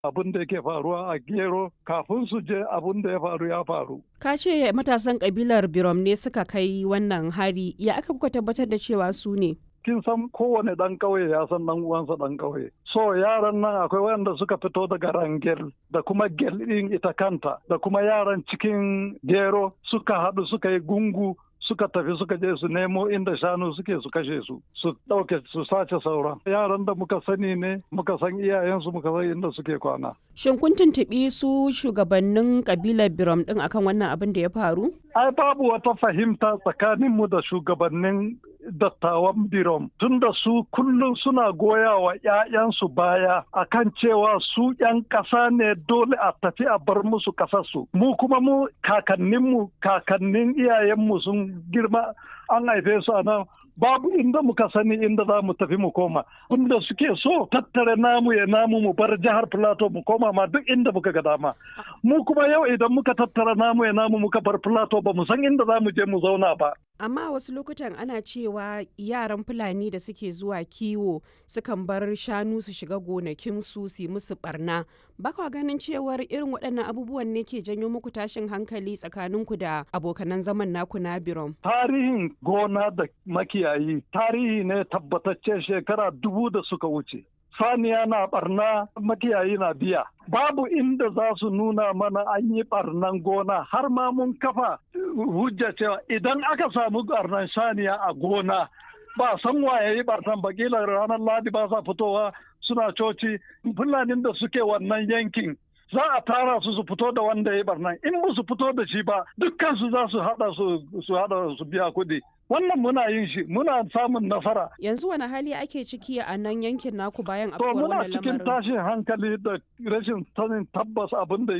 abin da yake faruwa a gero kafin su je abin da ya faru ya faru. Ka ce matasan kabilar Birom ne suka kai wannan hari ya aka kuka tabbatar da cewa su ne? kin san kowane ɗan ƙauye ya san ɗan uwansa ɗan ƙauye. So yaran nan akwai wanda suka fito daga Rangel da kuma Gel ɗin ita kanta da kuma yaran cikin Gero suka haɗu suka yi gungu suka tafi suka je su nemo inda shanu suke su kashe su su ɗauke su sace sauran yaran da muka sani ne muka san iyayensu muka san inda suke kwana Shin kun tuntuɓi su shugabannin kabilar Birom ɗin akan wannan abin da ya faru? ai babu wata fahimta tsakaninmu da shugabannin dattawan birom tunda su kullum suna goya wa 'ya'yansu baya akan cewa su 'yan ƙasa ne dole a tafi a bar musu ƙasarsu mu kuma mu kakanninmu kakannin iyayenmu sun girma an haife su a nan babu inda muka sani inda za mu tafi mu koma inda suke so tattare namu ya namu mu bar jihar plateau mu koma ma duk inda muka ga dama mu kuma yau idan muka tattara namu ya namu muka bar plateau ba mu san inda za mu je mu zauna ba Amma wasu lokutan ana cewa yaran Fulani da suke zuwa kiwo sukan bar shanu su shiga gonakinsu su yi musu barna. Baka ganin cewar irin waɗannan abubuwan ne ke janyo muku tashin hankali tsakaninku da abokanan zaman naku na Birom. tarihin gona da makiyayi tarihi ne tabbatacce shekara dubu da suka wuce saniya na barna makiyayi na biya babu inda za su nuna mana an yi barnan gona har ma mun kafa hujja cewa idan aka samu barnan saniya a gona ba san waye yi barnan ba kila ranar ladi ba sa fitowa suna coci fulanin da suke wannan yankin za a tara su su fito da wanda ya barnan in ba su fito da shi ba dukkan su za su hada su hada su biya kuɗi wannan muna yin shi muna samun nasara Yanzu wani hali ake ciki a nan yankin naku bayan to afkuwar muna wannan cikin lamarin? tashin hankali da rashin sanin tabbas abin da